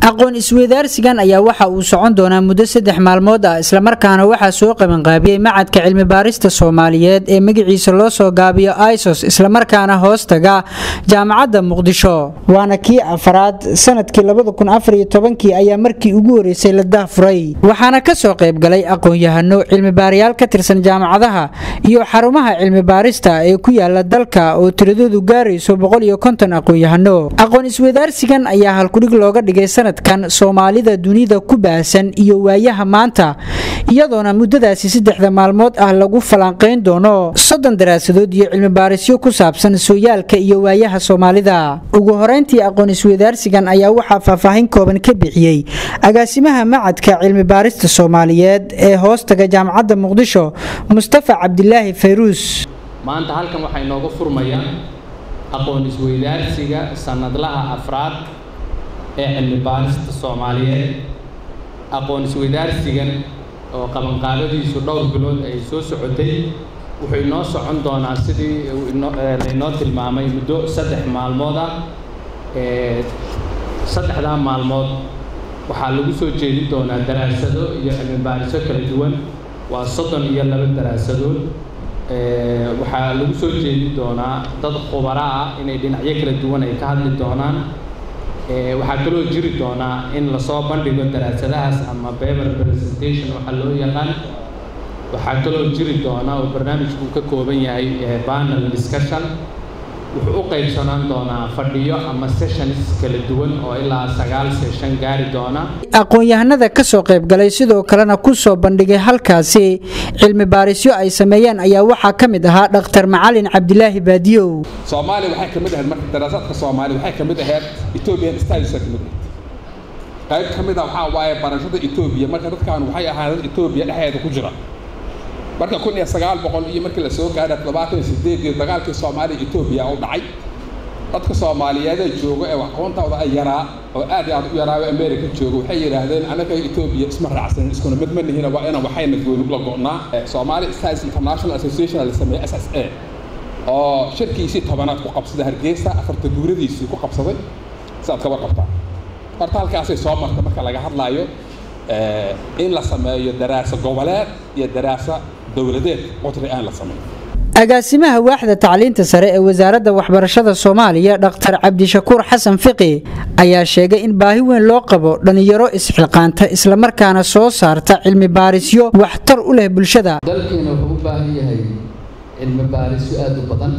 aqoon isweydaarsigan ayaa waxa uu socon doonaa muddo saddex maalmood ah islamarkaana waxaa soo qabanqaabiyey macadka cilmi baarista soomaaliyeed ee magaciisa loo soo gaabiyo isos islamarkaana hoos taga jaamacadda muqdisho waana kii afaraad sanadkii kii ayaa markii ugu horeysay la dahfuray waxaana ka soo qaybgalay aqoon-yahano cilmibaarayaal ka tirsan jaamacadaha iyo xarumaha cilmi baarista ee ku yaala dalka oo tiradoodu gaarayso aqoon-yahano aqoon isweydaarsigan ayaa halkudhig looga dhigay sanadkan soomaalida dunida ku baahsan iyo waayaha maanta iyadoona muddadaasi saddexda maalmood ah lagu falanqayn doono soddon daraasadood iyo cilmibaarisyo ku saabsan sooyaalka iyo waayaha soomaalida ugu horeyntii aqoon isweydaarsigan ayaa waxaa faahfaahin kooban ka bixiyey agaasimaha macadka cilmi baarista soomaaliyeed ee hoostaga jaamacadda muqdisho mustafa cabdilaahi fayruus maanta halkan waxaa inooga furmaya aqoon isweydaarsiga sanadlaha afraad ee cilmi baarista soomaaliyeed aqoon isweydaarsigan oo qabanqaabadiisu dhowr bilood ay soo socotay wuxuu inoo socon doonaa sidii lainoo tilmaamay muddo saddex maalmood ah saddexdaa maalmood waxaa lagu soo jeedin doonaa daraasado iyo cilmi baariso kala duwan waa soddon iyo laba daraasadood waxaa lagu soo jeedin doonaa dad khubara ah inay dhinacyo kala duwan ay ka hadli doonaan waxaa kaloo jiri doonaa in lasoo bandhigo daraasadahaas ama paper presentation waxaa loo yaqaan waxaa kaloo jiri doonaa oo barnaamijku ka kooban yahay panel discussion wuxuu u qaybsanaan doonaa fadhiyo ama sessions kala duwan oo ilaa sagaal session gaari doona aqoon-yahanada ka soo qaybgalay sidoo kalena ku soo bandhigay halkaasi cilmi baarisyo ay sameeyeen ayaa waxaa ka mid ahaa dhakhtar macalin cabdilaahi baadiyow soomaaliya waxay ka mid ahayd marka daraasaadka soomaaliya waxay ka mid ahayd ethiopian studies ka mid qayb ka mid ah waxaa waaye barashada etoobiya marka dadkan waxay ahaayeen etoobiya dhexdeeda ku jira marka kun iyo sagaal boqol iyo markii lasoo gaadha toddobaatan iyo sideedii dagaalkii soomaaliya etoobiya u dhacay dadka soomaaliyeedee jooga ee aqoontooda ay yaraa oo aad iyo aad u yaraayo america jooga waxay yidhaahdeen anaga etoobiya isma raacsanin iskuna mid ma nihina waa inaan waxayna gooni la go'naa soomaali studies international association la sameeyey s s a oo shirkiisii tobanaad ku qabsaday hargeysa afarta guuradiisii ku qabsaday si aad kaba qabtaa horta halkaasay soo marta marka laga hadlaayo in la sameeyo daraasa goboleed iyo daraasa dowladeed qudri aan la sameyn agaasimaha waaxda tacliinta sare ee wasaaradda waxbarashada soomaaliya dhakhtar cabdishakuur xasan fiqi ayaa sheegay in baahi weyn loo qabo dhallinyaro isxilqaanta islamarkaana soo saarta cilmi baarisyo waxtar u leh bulshada dalkeena wuxuu u baahan yahay cilmi baarisyo aada u badan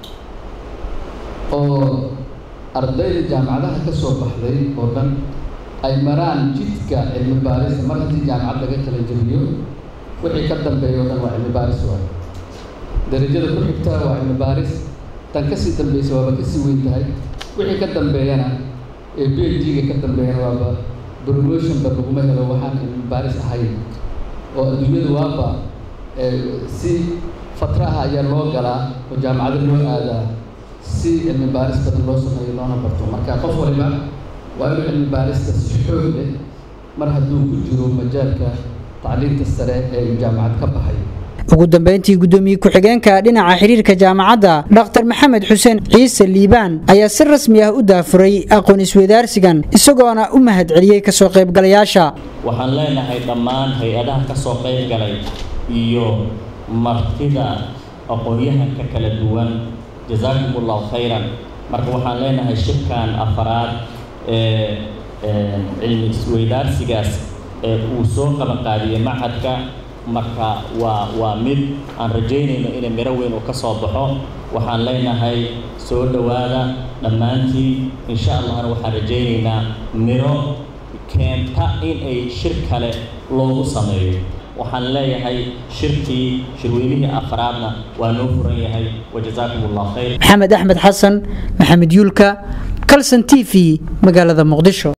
oo ardayda jaamacadaha ka soo baxday oo dhan ay maraan jidka cilmi baarista mar haddii jaamacad laga kala jebiyo wixii ka dambeeya o dhan waa cilmi baaris waay darajada ku xigta waa cilmi baaris tan kasii dambeysa waaba kasii weyn tahay wixii ka dambeeyana ee b h d-ga ka dambeeyana waaba promotionba laguma helo waxaan cilmi baaris ahayn oo adduunyadu waaba si fatraha ayaa loo galaa oo jaamacado loo aadaa si cilmi baaris badan loo sameeyo loona barto marka qof waliba waa inuu cilmi baarista si xoog leh mar hadduu ku jiro majaalka tacliinta sare ee jaamacad ka baxay ugu dambeyntii guddoomiye ku-xigeenka dhinaca xiriirka jaamacadda dhakhtar maxamed xuseen ciise liibaan ayaa si rasmi ah u daafuray aqoon isweydaarsigan isagoona u mahad celiyey kasoo qaybgalayaasha waxaan leenahay dhammaan hay-adaha ka soo qayb galay iyo martida aqoon-yahanka kala duwan jasaakum allahu khayran marka waxaan leenahay shirkan afaraad ee cilmi isweydaarsigaas ee uu soo qabanqaadiyey macadka marka waa waa mid aan rajaynayno inay miro weyn uu ka soo baxo waxaan leenahay soo dhowaada dhammaantiin insha allahna waxaan rajaynaynaa miro keenta in ay shir kale loogu sameeyo waxaan leeyahay shirkii shirweynihii afraadna waa noo furan yahay wajazaakum allah khayr maxamed axmed xasan maxamed yuulka kalson t v magaalada muqdisho